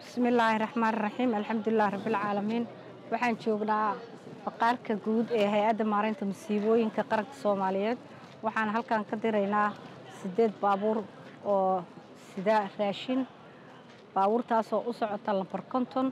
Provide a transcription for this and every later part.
bismillaahi raxmaan raxiim alxamdulilah rabbilcaalamiin waxaan joognaa baqaarka guud ee hay-adda maaraynta masiibooyinka qaranka soomaaliyeed waxaan halkan ka diraynaa siddeed baabuur oo sida raashin baabuurtaasoo u socota lambar konton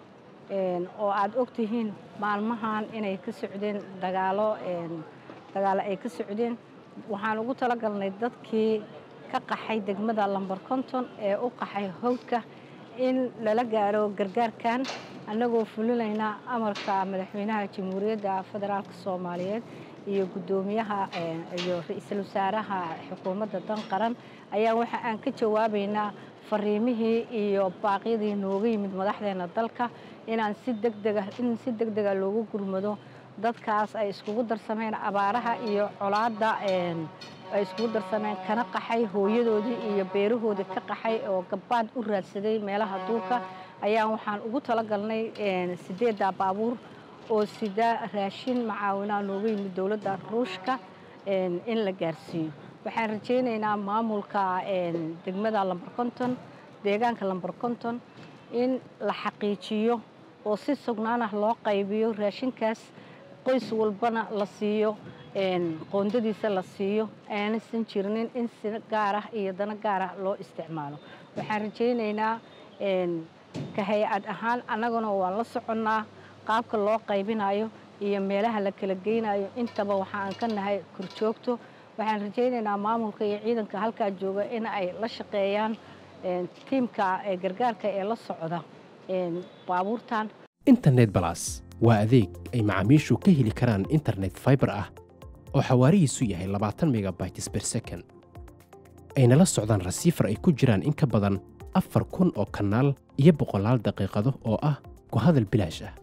oo aad ogtihiin maalmahan inay ka socdeen dagaalo dagaalo ay ka socdeen waxaan ugu talagalnay dadkii ka qaxay degmada lambar konton ee u qaxay howdka in lala gaaro gargaarkan annagoo fulinayna amarka madaxweynaha jamhuuriyadda federaalk soomaaliyeed iyo guddoomiyaha iyo ra-iisul wasaaraha xukuumadda dan qaran ayaa waxa aan ka jawaabaynaa fariimihii iyo baaqyadii nooga yimid madaxdeena dalka inaan si degdega in si deg dega loogu gurmado dadkaas ay iskugu darsameen abaaraha iyo colaadda ay iskugu darsameen kana qaxay hooyadoodii iyo beerahoodii ka qaxay oo gabbaad u raadsaday meelaha duurka ayaan waxaan ugu talagalnay sideedda baabuur oo sida raashin macaawinaa nooga yimid dowladda ruushka in la gaarsiiyo waxaan rajaynaynaa maamulka degmada lambar konton deegaanka lambar konton in la xaqiijiyo oo si sugnaan ah loo qaybiyo raashinkaas qoys walbana la siiyo qoondadiisa la siiyo aanaysan jirnin in si gaar ah iyo dano gaar ah loo isticmaalo waxaan rajaynaynaa ka hay-ad ahaan annaguna waan la soconnaa qaabka loo qaybinayo iyo meelaha la kala geynayo intaba waxaan ka nahay korjoogto waxaan rajaynaynaa maamulka iyo ciidanka halkaa jooga in ay la shaqeeyaan tiimka gargaarka ee la socda baabuurtan internet balas waa adeeg ay macaamiishu ka heli karaan internet faibar ah oo xawaarihiisu yahay labaatan megabytes ber second ayna la socdaan rasiifar ay ku jiraan in ka badan afar kun oo kanaal iyo boqolaal daqiiqado oo ah ku hadal bilaash ah